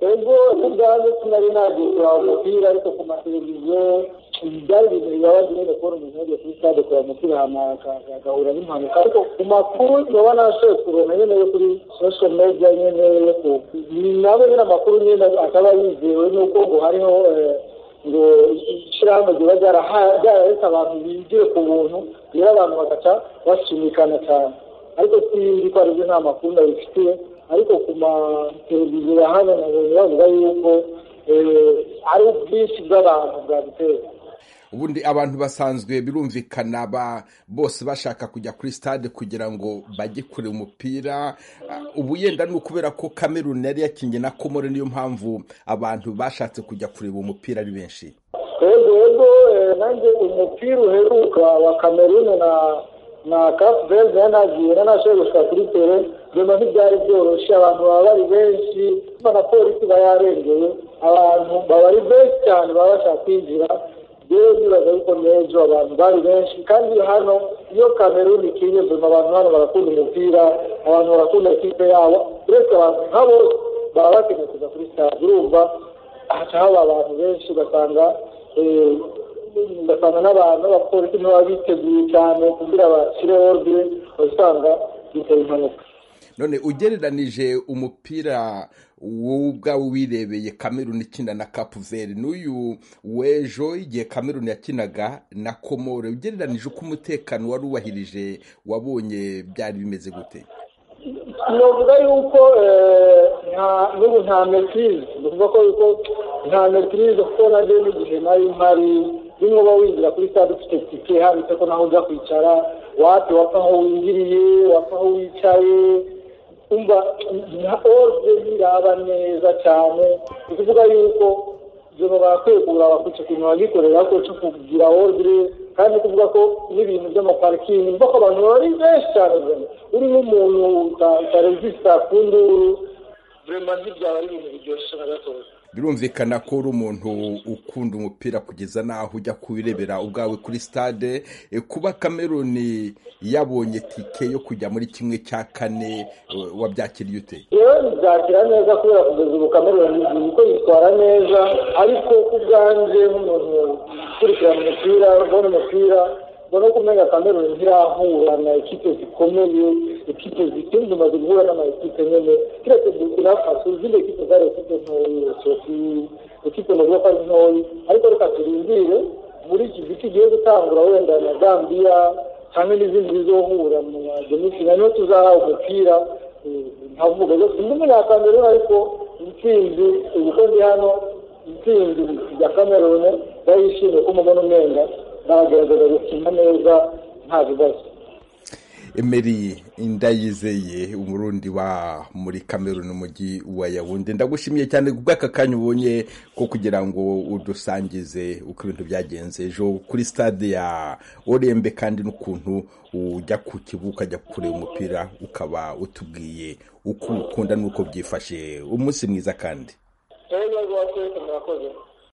ubwo n'ubwazo sinari nagisha umupira ariko ku mateleviziyo byari ibintu bibabaza nyine kubona umuntu yagiye kuri stade kureba umupira agahura n'impanuka ariko ku makuru ndabona nashoboye kubona nyine yo kuri social media nyine yo ku nabo nyine amakuru nyine akaba yizewe n'uko ngo hariho ngo ishyirahamwe riba ryararetse abantu bigire ku buntu rero abantu bagaca basunikana cyane ariko sinzi ko aribyo nta makuru ndabifitiye ariko ku mateleviziyo ya hano bavuga yuko ari ubwinshi bw'abantu bwabiteye ubundi abantu basanzwe birumvikana bose bashaka kujya kuri stade kugira ngo bajye kure umupira ubu yenda ni ukubera ko kameruni yari yakingiye na komore niyo mpamvu abantu bashatse kujya kureba umupira ari benshi yego yego nanjye umupira uheruka wa kameruni na na kapu beza yanagiye nanashoboye gushaka kuri tere nyuma ntibyari byoroshye abantu baba bari benshi na polisi iba yarengeye abantu baba ari benshi cyane baba bashaka kwinjira rero nibaza yuko n'ejo abantu bari benshi kandi hano iyo kameruni ikinye zuma abantu hano barakunda umupira abantu barakunda ikipe yabo uretse abantu nk'abo baba bakeneye kuza kuri sitade urumva haca haba abantu benshi ugasanga ugasanga n'abantu abapolisi ntibaba biteguye cyane kugira bashyire ordire usanga bitera impanuka none ugereranije umupira wowe ubwawe wirebeye kameruni ikina na kapuveri n'uyu w'ejo igihe kameruni yakinaga na komore ugereranije uko umutekano wari wubahirije wabonye byari bimeze gute navuga yuko n'ubu nta metirize bivuga ko yuko nta metirize kuko nabyo n'igihe nari mpari rimwe uba winjira kuri sitade ufite tike handitse ko naho ujya kwicara wate wapfa aho winjiriye wapfa aho wicaye umva nka oruje biraba neza cyane ni ukuvuga yuko ibyo barakwiye kugura bakica ku bintu bagikorera bakoresha kugira oruje kandi kuvuga ko n'ibintu by'amaparikingi mvuga ko abantu bari benshi cyane uri nk'umuntu utaresisita ku nduru vrema ntibyaba ari ibintu biryoshye na gatoya birumvikana ko uri umuntu ukunda umupira kugeza n'aho ujya kubirebera ubwawe kuri stade kuba kameruni yabonye tike yo kujya muri kimwe cya kane wabyakiriye ute rero bibyakira neza kubera kugeza ubu kameruni ko yitwara neza ariko ku bwanjye nk'umuntu ukurikirana umupira ubona umupira ubona ko umenya kameruni ntirahura na ekipe zikomeye ekipe zikindi umaze guhura n'amakipe nyine keretse burkina faso izindi ekipe zari ekipe ntoya sofi ekipe navuga ko ari ntoya ariko reka turindire muri iki gice igiye gutangura wenda na gambiya hamwe n'izindi zizohura mu mademifinali niho tuzahawe umupira nkavuga rero sindi umunyakameruni ariko intsinzi ubwo ndi hano intsinzi ya kameruni ndayishimiye ko mubona umwenda nagerageza gukina neza nta bibazo emeri ndayizeye umurundi wa muri kameruni umujyi wa yawundi ndagushimiye cyane bw'aka kanya ubonye ko kugira ngo udusangize uko ibintu byagenze ejo kuri stade ya orembe kandi n'ukuntu ujya ku kibuga ukajya kureba umupira ukaba utubwiye uko ukunda n'uko byifashe umunsi mwiza kandi murakoze